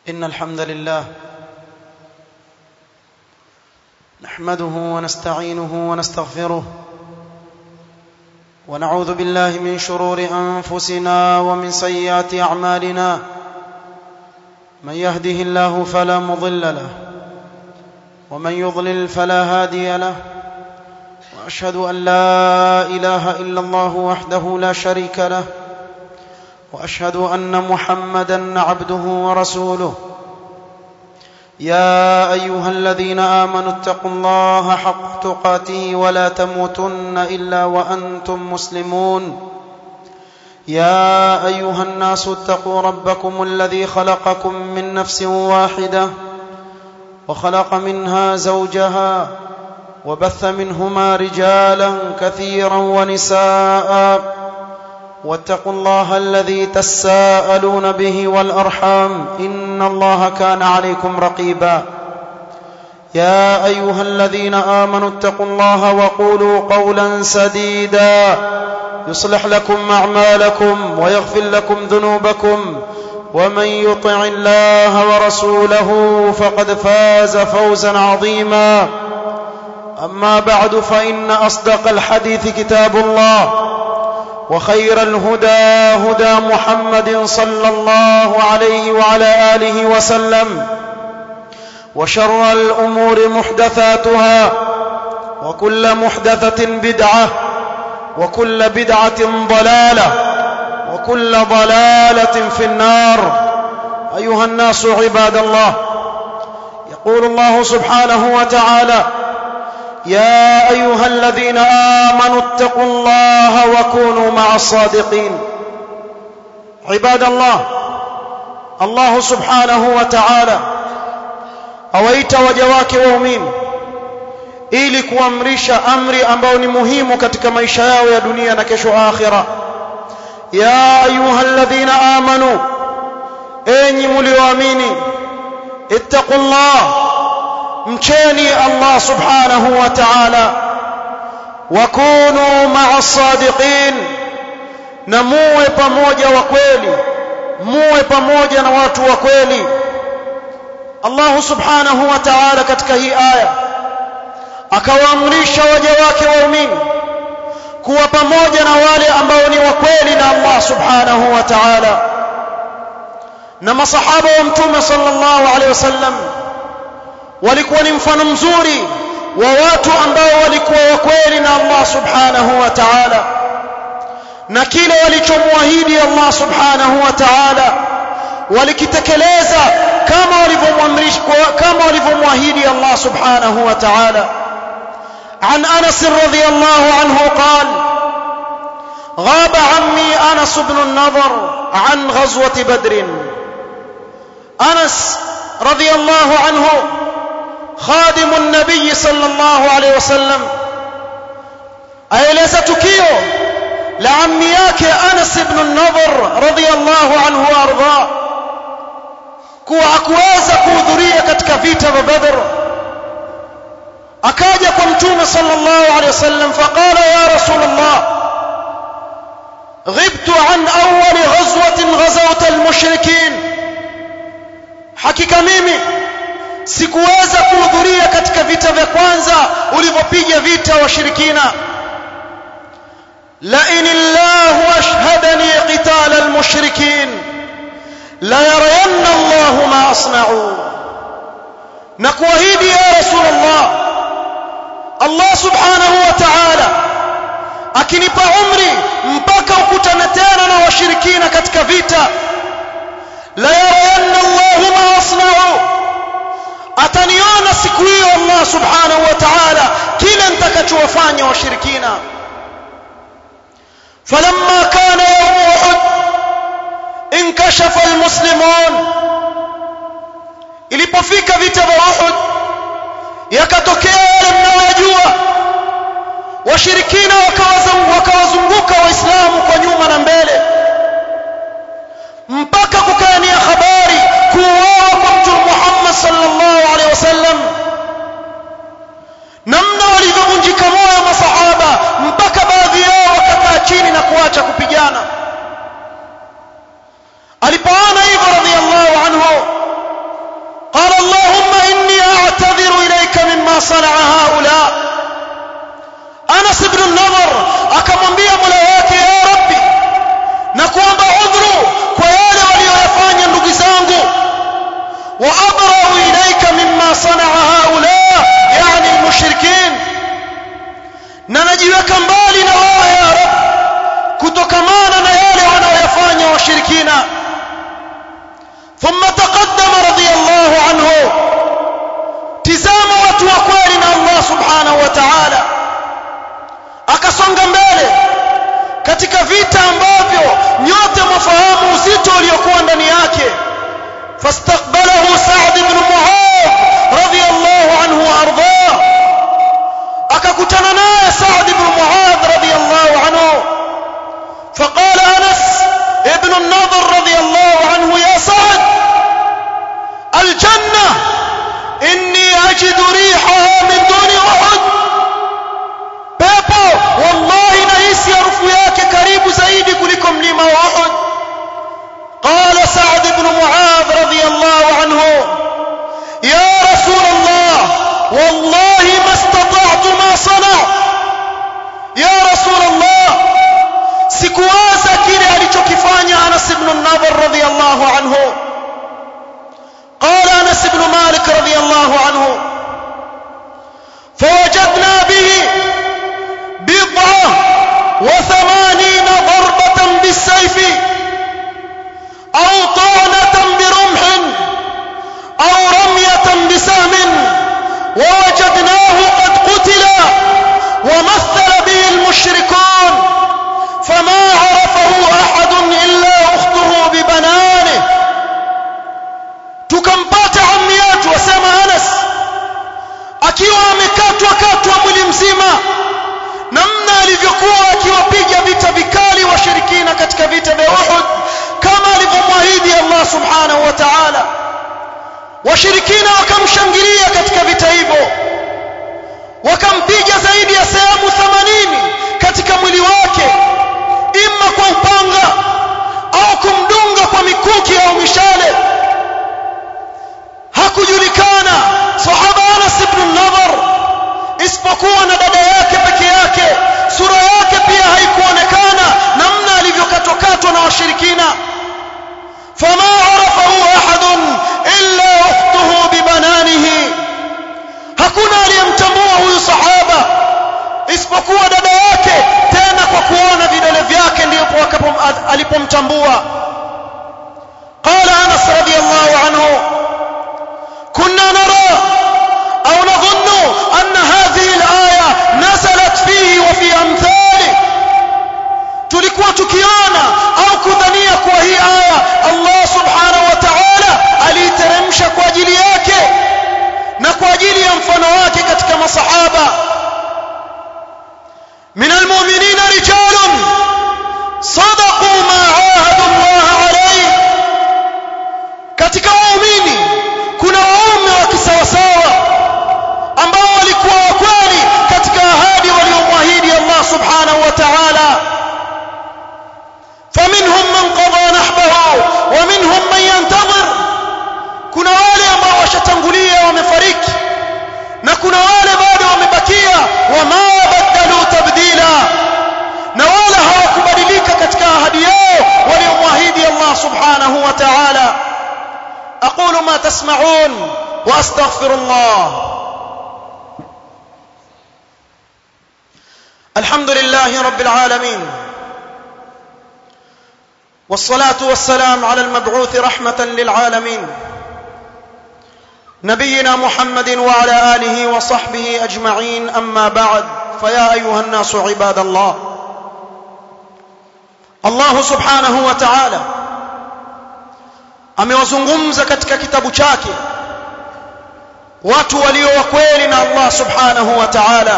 إن الحمد لله نحمده ونستعينه ونستغفره ونعوذ بالله من شرور أنفسنا ومن سيئات أعمالنا من يهده الله فلا مضل له ومن يضلل فلا هادي له وأشهد أن لا إله إلا الله وحده لا شريك له واشهد ان محمدا عبده ورسوله يا ايها الذين امنوا اتقوا الله حق تقاته ولا تموتن الا وانتم مسلمون يا ايها الناس اتقوا ربكم الذي خلقكم من نفس واحده وخلق منها زوجها وبث منهما رجالا كثيرا ونساء واتقوا الله الذي تساءلون به والارحام ان الله كان عليكم رقيبا يا ايها الذين امنوا اتقوا الله وقولوا قولا سديدا يصلح لكم اعمالكم ويغفر لكم ذنوبكم ومن يطع الله ورسوله فقد فاز فوزا عظيما اما بعد فان اصدق الحديث كتاب الله وخير الهدى هدى محمد صلى الله عليه وعلى اله وسلم وشر الامور محدثاتها وكل محدثه بدعه وكل بدعه ضلاله وكل ضلاله في النار ايها الناس عباد الله يقول الله سبحانه وتعالى يا ايها الذين امنوا اتقوا الله وكونوا مع الصادقين عباد الله الله سبحانه وتعالى awaita waja wake waumini ili kuamrisha amri ambayo ni muhimu katika maisha yao ya dunia na kesho akhira ya ayyuhalladhina amanu enyi mlioamini ittaqullah mcheni Allah subhanahu wa ta'ala wakunu ma'a sadiqin na muwe pamoja wa kweli muwe pamoja na watu wa kweli Allah subhanahu wa ta'ala katika hii aya akawaamrisha waja wake waumini kuwa pamoja na wale ambao ni wa kweli na Allah subhanahu wa ta'ala na masahaba wa mtume sallallahu alaihi wasallam walikuwa ni mfano mzuri wa watu ambao walikuwa wakweli na Allah subhanahu wa ta'ala na kile walichomwahidi Allah subhanahu wa ta'ala walikitekeleza kama walivyomwamrisha kama walivyomwahidi Allah subhanahu wa ta'ala عن انس رضي الله عنه قال غاب عمي انس بن النضر عن غزوه بدر انس رضي الله عنه خادم النبي صلى الله عليه وسلم aeleza tukio la ammi yake Anas ibn an-Nadhr radiyallahu anhu arda kuwa hakuweza kuhudhuria katika vita vya Badr akaja kwa mtume sallallahu alayhi wasallam faqala ya rasulullah غبت عن أول غزوة غزوت المشركين حقيقة mimi sikuweza kuhudhuria katika vita vya kwanza ulivyopiga vita washirikina la in Allah ashhadani qital almushrikin la yarayanna Allah ma asna'u na kuahidi ya rasulullah Allah subhanahu wa ta'ala akinipa umri mpaka ukutane tena na washirikina katika vita la yarayanna Allah ma asna'u ataniona siku hiyo Allah subhanahu wa ta'ala kile nitakachowafanya washirikina falamma kana yawm uhud inkashafa almuslimun ilipofika vita vya uhud yakatokea yale mnayojua washirikina wakawazunguka waislamu kwa nyuma na mbele mpaka kukaania habari kuuawa kwa mtume Muhammad sallallahu alaihi wasallam namna walivyovunjika moyo masahaba mpaka baadhi yao wakakaa chini na kuacha kupigana alipoona hivyo radhiallahu anhu مما صنع هؤلاء أنس بن النضر akamwambia Mola wake ya Rabbi na kuomba udhuru kwa yale walioyafanya ndugu zangu wa abra'u ilayka mimma sana'a haula yani almushrikin na najiweka mbali na wao ya Rabbi kutokamana na yale wanaoyafanya washirikina ثم تقدم رضي الله عنه tizama watu wa kweli na Allah subhanahu wa ta'ala akasonga mbele katika vita ambavyo nyote mwafahamu uzito uliokuwa ndani yake fastaqbalahu Sa'd ibn Mu'adh radiyallahu anhu arda akakutana naye Sa'd ibn Mu'adh radiyallahu anhu فقال أنس ابن النضر رضي الله عنه يا سعد الجنة إني أجد ريحها من دون أحد pepo wallahi nahisi harufu yake karibu zaidi kuliko mlima wa Uhud قال سعد بن معاذ رضي الله عنه يا رسول الله والله ما استطعت ما صنع يا رسول الله sikuwaza kile alichokifanya Anas ibn Nadhr radhiyallahu anhu قال أنس بن مالك رضي الله عنه فوجدنا به بضعة وثمانين ضربة بالسيف أو طعنة برمح أو رمية بسهم ووجدناه قد قتل ومثل به المشركون فما عرفه أحد إلا أخته ببنانه tukampata ammi yetu wasema Anas akiwa amekatwa katwa mwili mzima namna alivyokuwa akiwapiga vita vikali washirikina katika vita vya Uhud kama alivyomwahidi Allah subhanahu wa ta'ala washirikina wakamshangilia katika vita hivyo wakampiga zaidi ya sehemu 80 katika mwili wake imma kwa upanga au kumdunga kwa mikuki au mishale hakujulikana sahaba Anas ibn Nadhr isipokuwa na dada yake peke yake sura yake pia haikuonekana namna alivyokatwakatwa na washirikina fama arafahu ahadun illa ukhtuhu bibananihi hakuna aliyemtambua huyu sahaba isipokuwa dada yake tena kwa kuona vidole vyake ndipo alipomtambua قال انس رضي الله عنه كنا نرى أو نظن أن هذه الآية نزلت فيه وفي أمثاله tulikuwa tukiona au kudhania kuwa hii aya Allah subhanahu wa ta'ala aliiteremsha kwa ajili yake na kwa ajili ya mfano wake katika masahaba min almu'minina rijalun sadaqu ma ahadu Allah alayhi katika waumini kuna waume wa kisawasawa ambao walikuwa wakweli katika ahadi waliomwahidi Allah subhanahu wa ta'ala faminhum man qada nahbahu wa minhum man yantazir kuna wale ambao washatangulia wamefariki na kuna wale bado wamebakia wama badalu tabdila na wala hawakubadilika katika ahadi yao waliomwahidi Allah subhanahu wa ta'ala أقول ما تسمعون وأستغفر الله الحمد لله رب العالمين والصلاة والسلام على المبعوث رحمة للعالمين نبينا محمد وعلى آله وصحبه أجمعين أما بعد فيا أيها الناس عباد الله الله سبحانه وتعالى amewazungumza katika kitabu chake watu walio wa kweli na Allah subhanahu wa ta'ala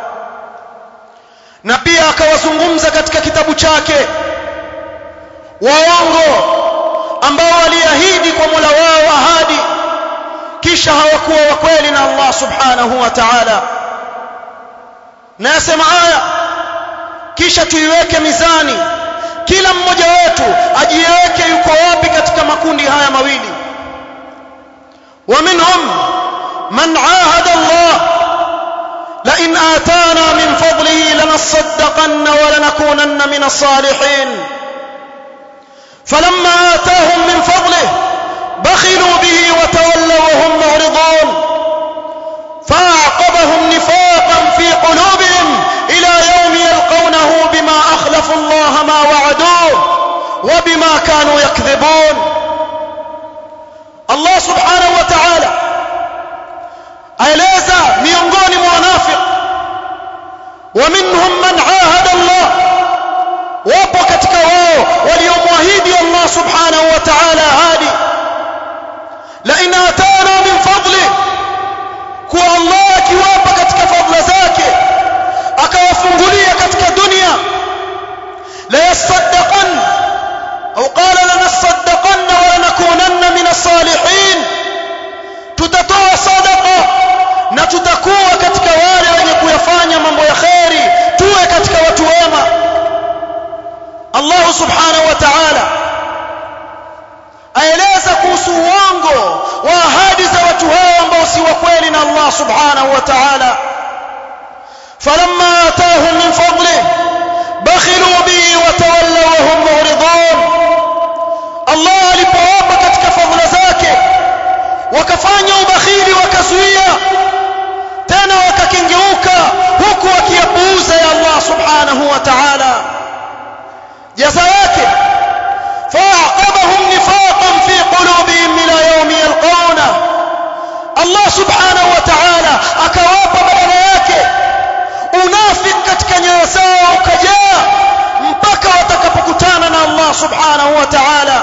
na pia akawazungumza katika kitabu chake waongo ambao waliahidi kwa Mola wao ahadi kisha hawakuwa wa kweli na Allah subhanahu wa ta'ala na yasema aya kisha tuiweke mizani kila mmoja wetu ajiweke yuko wapi katika makundi haya mawili wa minhum man ahada Allah لنصدقن ولنكونن من الصالحين فلما آتاهم من فضله بخلوا به وتولوا وهم معرضون فأعقبهم نفاقا في قلوبهم إلى يوم يلقونه بما أخلفوا الله ما وعدوه وبما كانوا يكذبون الله سبحانه وتعالى aeleza miongoni mwa wanafiq ومنهم من عاهد الله wapo katika wao waliomwahidi Allah subhanahu wa ta'ala ahadi la in atana min fadli kuwa Allah akiwapa katika fadla zake akawafungulia katika dunia la yasaddaqan au qala lanasaddaqan wa lanakunanna min as-salihin tutatoa sadaqa na tutakuwa katika wale wenye kuyafanya mambo ya kheri tuwe katika watu wema Allah subhanahu wa ta'ala aeleza kuhusu uongo wa ahadi za watu hao ambao si wa kweli na Allah subhanahu wa ta'ala falamma atahum min fadlihi bakhilu bihi wa tawallaw wa hum mu'ridun Allah alipowapa katika fadhila zake wakafanya ubakhili wakazuia tena wakakengeuka huku wakiyapuuza ya Allah subhanahu wa ta'ala jaza yake فاعقبهم نفاقا في قلوبهم الى يوم يلقونه الله سبحانه وتعالى akawapa badala yake unafik katika nyoyo zao ukajaa mpaka watakapokutana na Allah subhanahu wa ta'ala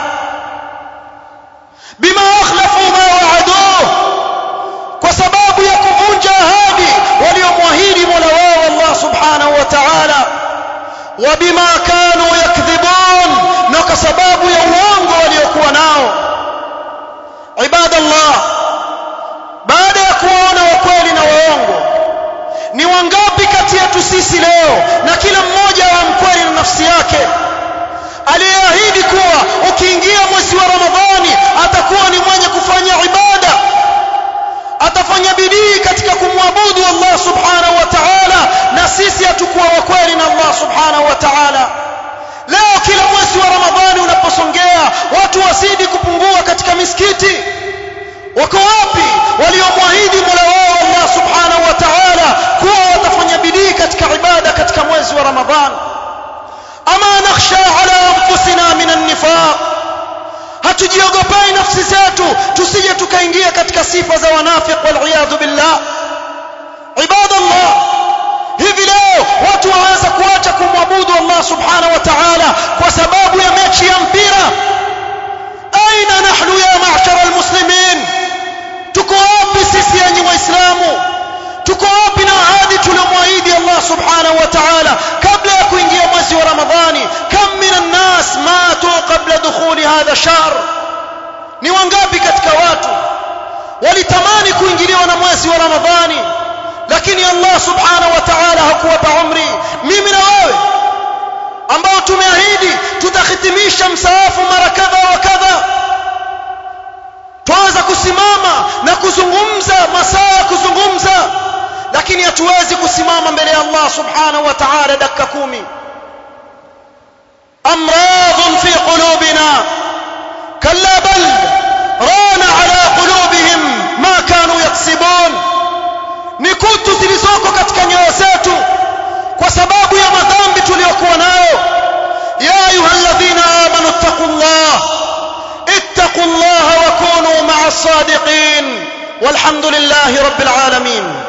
bima akhlafu ma wa'aduhu kwa sababu ya kuvunja ahadi waliomwahidi Mola wao Allah subhanahu wa ta'ala وبما كانوا يكذبون na kwa sababu ya uongo waliokuwa nao ibadallah baada ya kuona wakweli na waongo ni wangapi kati yetu sisi leo na kila mmoja wa mkweli na nafsi yake aliyeahidi kuwa ukiingia mwezi wa ramadhani atakuwa ni mwenye kufanya ibada atafanya bidii katika kumwabudu Allah subhanahu wa ta'ala na sisi hatukuwa wakweli na Allah subhanahu wa ta'ala leo kila mwezi wa ramadhani unaposongea watu wazidi kupungua katika misikiti wako wapi waliomwahidi Mola wao Allah subhanahu wa ta'ala kuwa watafanya bidii katika ibada katika mwezi wa ramadhani ama nakhsha ala anfusina min an-nifaq hatujiogopei nafsi zetu tusije tukaingia katika sifa za wanafiq wal iyadhu billah ibadallah hivi leo watu waweza kuacha kumwabudu Allah subhanahu wa ta'ala kwa sababu ya mechi ya mpira aina nahnu ya ma'shara almuslimin tuko wapi sisi yenye waislamu tuko wapi na ahadi tuliomwahidi Allah subhanahu wa ta'ala kabla ya kuingia mwezi wa ramadhani kam minan nas matu qabla dukhuli hadha shahr ni wangapi katika watu walitamani kuingiliwa na mwezi wa ramadhani lakini Allah subhanahu wa ta'ala hakuwapa umri mimi na wewe ambao tumeahidi tutahitimisha msaafu mara kadha wa kadha twaweza kusimama na kuzungumza masaa kuzungumza lakini hatuwezi kusimama mbele ya Allah subhanahu wa ta'ala dakika kumi amradun fi qulubina kalla bal rana ala qulubihim ma kanu yaksibun ni kutu zilizoko katika nyoyo zetu kwa sababu ya madhambi tuliyokuwa nayo ya ayyuhalladhina amanu taqullah ittaqullaha wa kunu ma'as sadiqin walhamdulillahi rabbil alamin